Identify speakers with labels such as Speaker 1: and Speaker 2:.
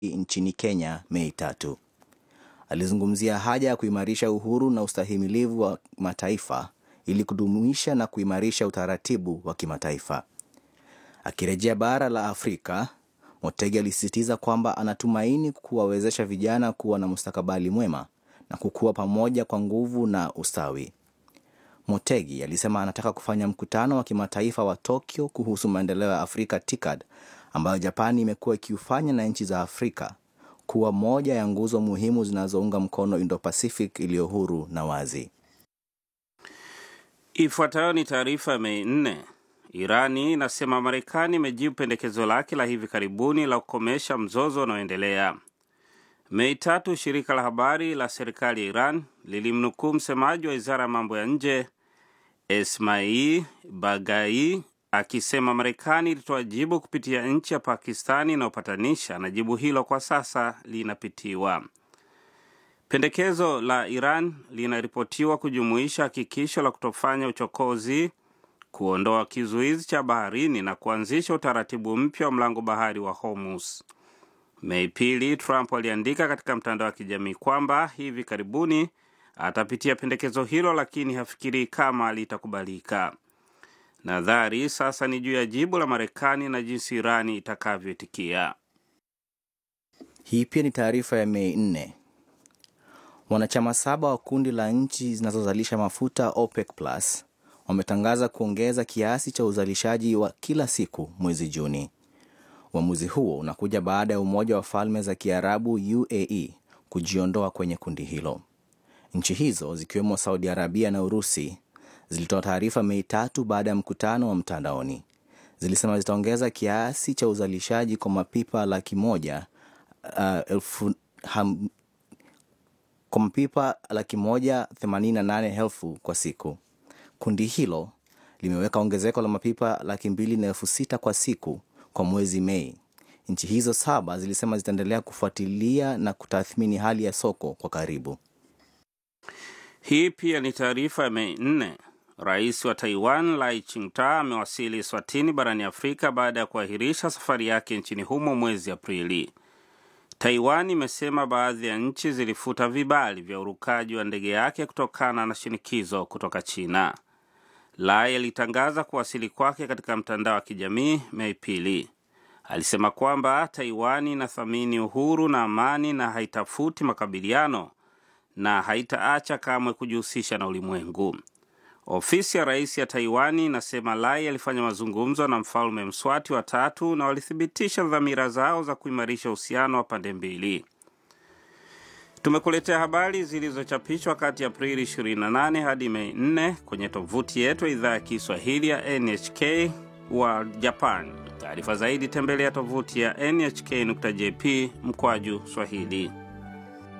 Speaker 1: nchini Kenya Mei tatu. Alizungumzia haja ya kuimarisha uhuru na ustahimilivu wa mataifa ili kudumisha na kuimarisha utaratibu wa kimataifa. Akirejea bara la Afrika, Motegi alisisitiza kwamba anatumaini kuwawezesha vijana kuwa na mustakabali mwema na kukua pamoja kwa nguvu na ustawi. Motegi alisema anataka kufanya mkutano wa kimataifa wa Tokyo kuhusu maendeleo ya Afrika TICAD ambayo Japani imekuwa ikiufanya na nchi za Afrika kuwa moja ya nguzo muhimu zinazounga mkono Indo-Pacific iliyo huru na wazi.
Speaker 2: Ifuatayo ni taarifa ya Mei nne. Irani inasema Marekani imejibu pendekezo lake la hivi karibuni la kukomesha mzozo unaoendelea. Mei tatu, shirika la habari la serikali ya Iran lilimnukuu msemaji wa wizara ya mambo ya nje Esmail Bagai akisema Marekani ilitoa jibu kupitia nchi ya Pakistani inayopatanisha na jibu hilo kwa sasa linapitiwa. Pendekezo la Iran linaripotiwa kujumuisha hakikisho la kutofanya uchokozi, kuondoa kizuizi cha baharini na kuanzisha utaratibu mpya wa mlango bahari wa Hormuz. Mei pili, Trump aliandika katika mtandao wa kijamii kwamba hivi karibuni atapitia pendekezo hilo, lakini hafikirii kama litakubalika. Nadhari sasa ni juu ya jibu la Marekani na jinsi Irani itakavyoitikia.
Speaker 1: Hii pia ni taarifa ya Mei nne. Wanachama saba wa kundi la nchi zinazozalisha mafuta OPEC Plus wametangaza kuongeza kiasi cha uzalishaji wa kila siku mwezi Juni. Uamuzi huo unakuja baada ya Umoja wa Falme za Kiarabu UAE kujiondoa kwenye kundi hilo. Nchi hizo zikiwemo Saudi Arabia na Urusi zilitoa taarifa Mei tatu baada ya mkutano wa mtandaoni. Zilisema zitaongeza kiasi cha uzalishaji kwa mapipa laki moja uh, elfu, ham, kwa mapipa laki moja themanini na nane elfu kwa siku. Kundi hilo limeweka ongezeko la mapipa laki mbili na elfu sita kwa siku kwa mwezi Mei. Nchi hizo saba zilisema zitaendelea kufuatilia na kutathmini hali ya soko kwa karibu.
Speaker 2: Hii pia ni taarifa ya Mei nne. Rais wa Taiwan Lai Ching-te amewasili Swatini barani Afrika baada ya kuahirisha safari yake nchini humo mwezi Aprili. Taiwan imesema baadhi ya nchi zilifuta vibali vya urukaji wa ndege yake kutokana na shinikizo kutoka China. Lai alitangaza kuwasili kwake katika mtandao wa kijamii Mei pili. Alisema kwamba Taiwan inathamini uhuru na amani na haitafuti makabiliano na haitaacha kamwe kujihusisha na ulimwengu. Ofisi ya rais ya Taiwani inasema Lai alifanya mazungumzo na mfalme Mswati wa tatu na walithibitisha dhamira zao za kuimarisha uhusiano wa pande mbili. Tumekuletea habari zilizochapishwa kati ya Aprili 28 hadi Mei 4 kwenye tovuti yetu ya idhaa ya Kiswahili ya NHK wa Japan. Taarifa zaidi tembelea tovuti ya nhk.jp mkwaju Swahili.